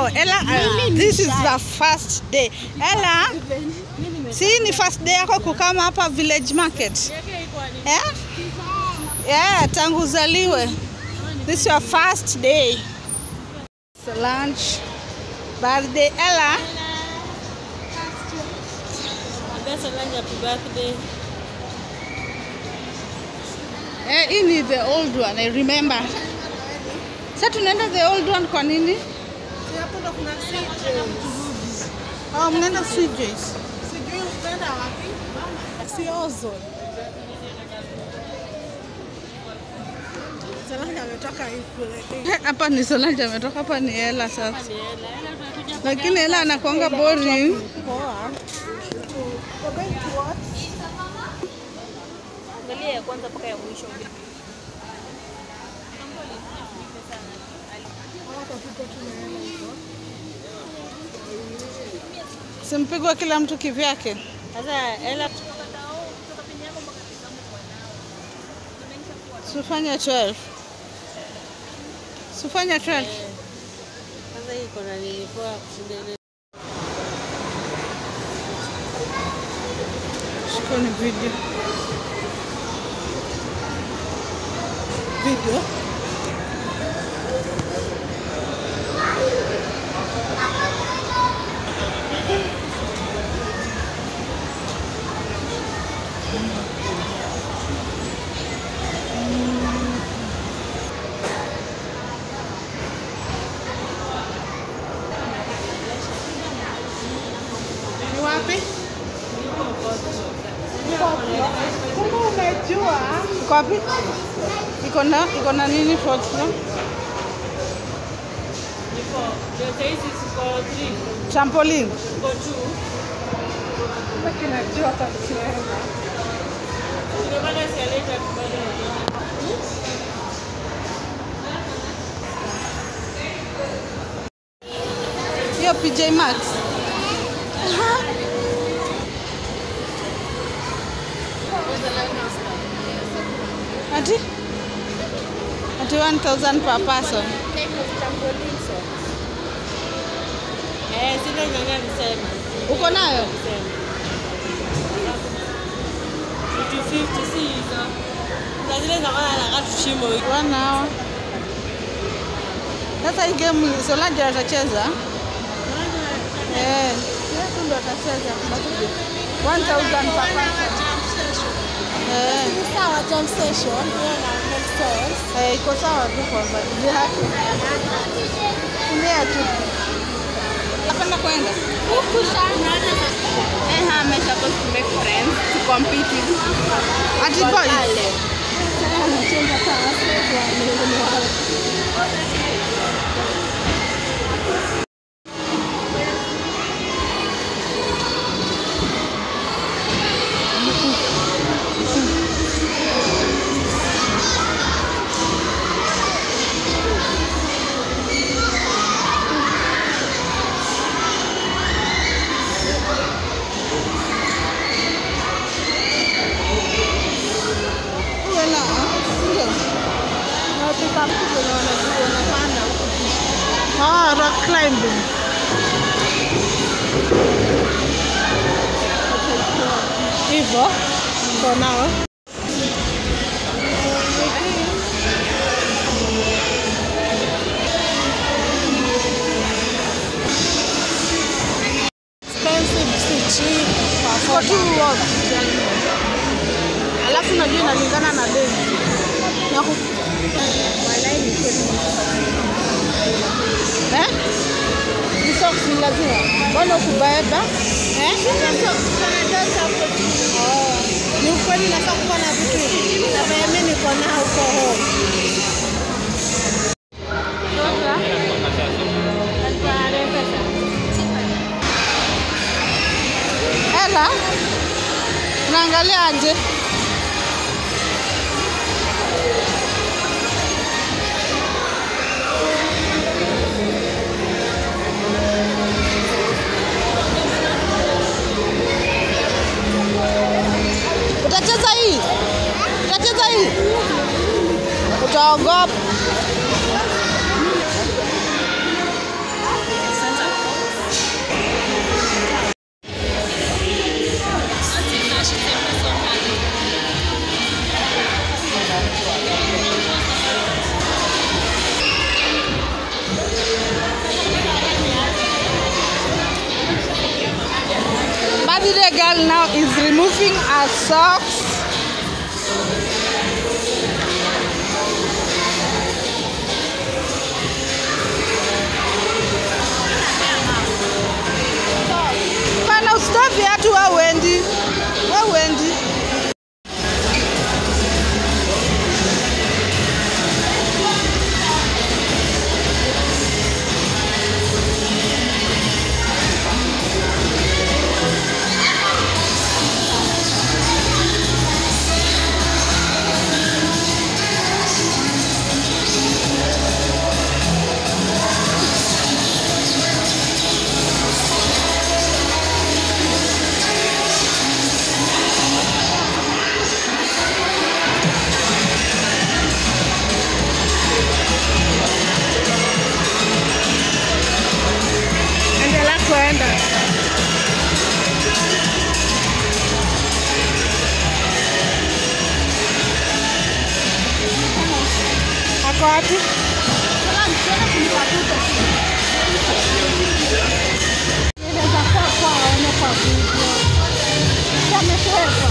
Ella, uh, this is the first day. Ella, si ni first day yako kukama hapa village market? Yeah? Yeah, tangu uzaliwe. This is your first day. So lunch, birthday Ella. That's a lunch happy birthday. Eh, hii ni the old one, I remember. Sasa tunaenda the old one kwa nini? Hapo ndo kuna CJ. Oh, mnaenda CJ's. Sijui utaenda wapi? Si Ozone. Salanga ametoka April. Eh, Hapa ni Solange ametoka, hapa ni Ella sasa. Lakini Ella anakuanga boring. Poa. We're going to what? Angalia ya kwanza mpaka ya mwisho. Simpigwa kila mtu kivyake. Sasa ela Sifanye 12. Sifanye 12. sasa hii iko na nini poa kushinda ile. Shikoni video. Video. Ni wapi? Kumbe umejua? Iko wapi? Iko na iko na nini fourth floor? Ndio hizi ziko 3, Trampoline. ziko 2. Kumbe kinajua hata kucheza. Tunapanda escalator bado. Hiyo PJ Max. Ati? Ati 1000 per person. Eh, zile nyanya alisema. Uko nayo? Alisema. 50 si hizo. Na zile za maana anakaa tushimo hivi. One hour. Sasa hii game Solange atacheza? Eh, yetu ndo atacheza. 1000 per person. Eh, Sawa jump station, hiyo na upstairs. eh, iko sawa tu kwa baadhi. Kumbea tu. Napenda kwenda. Eh, I'm supposed to make friends to compete with. Ati boys. Uwe na, ndio. Ah, rock climbing. Hivyo for now. Expensive si cheap. Iko tu work. Alafu najua inalingana na bei. Na ku... Eh? Ni socks ni lazima. Mbona ukubeba? Eh? Oh, ni ukweli nafaa kuwa na vitu na vile mimi niko nao huko home. Ela, unaangalia aje? Utacheza hii? Utacheza hii? Utaogopa. socks. Pana usitoe viatu wewe uendi. Wewe uendi. Endelea kuenda. Ako wapi? Inaweza kuwa kwa aone kwa video. Yametoweka.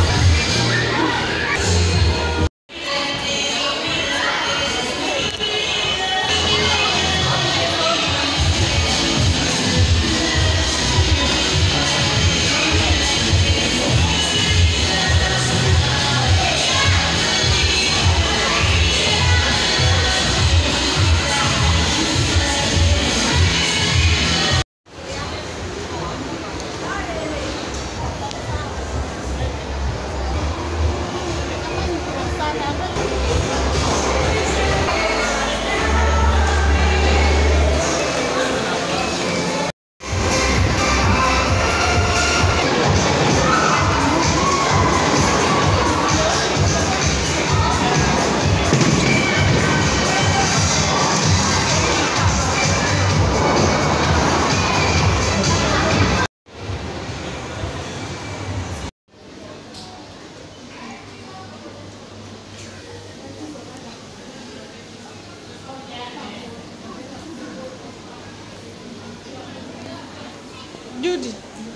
Judy.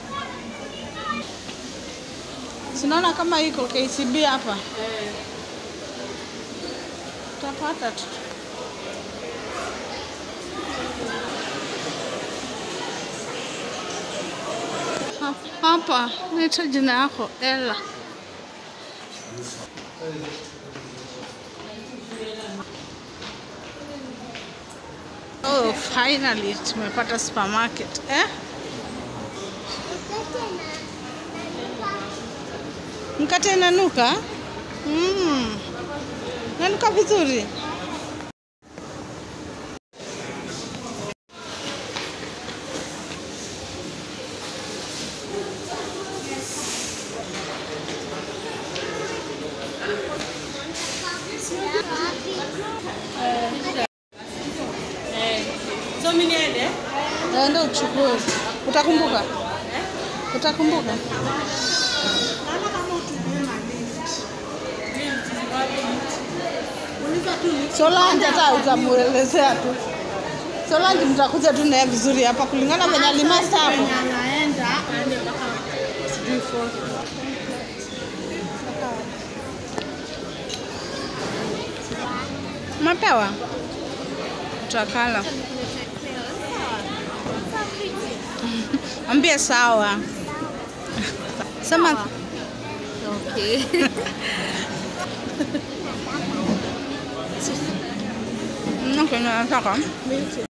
Sinaona kama iko KCB hapa. Utapata tu. Ha- Hapa naita jina yako Ella. Oh, finally tumepata supermarket. Eh? Mkate inanuka? Mm. Nanuka vizuri. So mimi niende? Naenda uchukue. Utakumbuka? Utakumbuka? Solange hata utamuelezea tu. Solange mtakuja tu naye vizuri hapa kulingana venye alimasta hapo. Anaenda aende mpaka sijui fourth. Mapewa? Utakala. Ambie sawa. Sema Okay. Okay, nataka. Milk